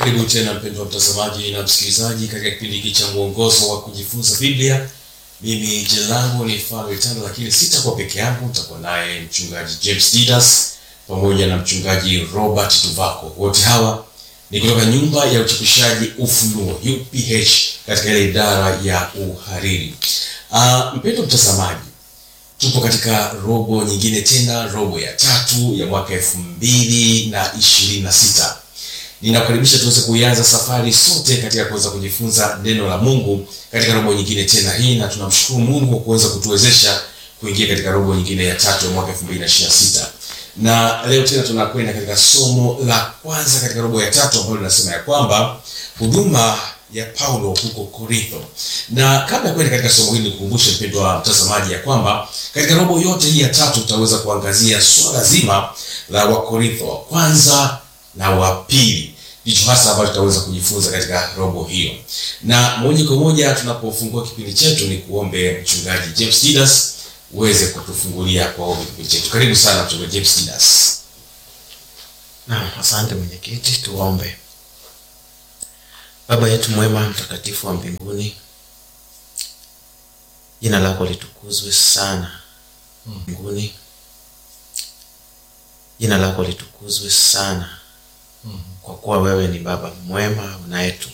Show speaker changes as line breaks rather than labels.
Karibu tena mpendwa mtazamaji na msikilizaji katika kipindi hiki cha mwongozo wa kujifunza Biblia. Mimi jina langu ni Fanuel Tanda, lakini sitakuwa peke yangu, nitakuwa naye mchungaji James Didas pamoja na mchungaji Robert Tuvako. Wote hawa ni kutoka nyumba ya uchapishaji Ufunuo UPH katika ile idara ya uhariri. Uh, mpendwa mtazamaji, tupo katika robo nyingine tena, robo ya tatu ya mwaka elfu mbili na ishirini na sita. Ninakukaribisha tuweze kuianza safari sote katika kuweza kujifunza neno la Mungu katika robo nyingine tena hii, na tunamshukuru Mungu kwa kuweza kutuwezesha kuingia katika robo nyingine ya tatu ya mwaka 2026. Na leo tena tunakwenda katika somo la kwanza katika robo ya tatu ambalo linasema ya kwamba huduma ya Paulo huko Korintho. Na kabla ya kwenda katika somo hili, nikukumbushe mpendwa mtazamaji ya kwamba katika robo yote hii ya tatu utaweza kuangazia swala zima la Wakorintho wa kwanza na wa pili ndicho hasa ambacho tutaweza kujifunza katika robo hiyo. Na moja kwa moja tunapofungua kipindi chetu, ni kuombe mchungaji James Didas uweze kutufungulia kwa ombi kipindi chetu. Karibu sana mchungaji James Didas.
Naam, asante mwenyekiti, tuombe. Baba yetu mwema, mtakatifu wa mbinguni, jina lako litukuzwe sana mbinguni, jina lako litukuzwe sana kwa kuwa wewe ni baba mwema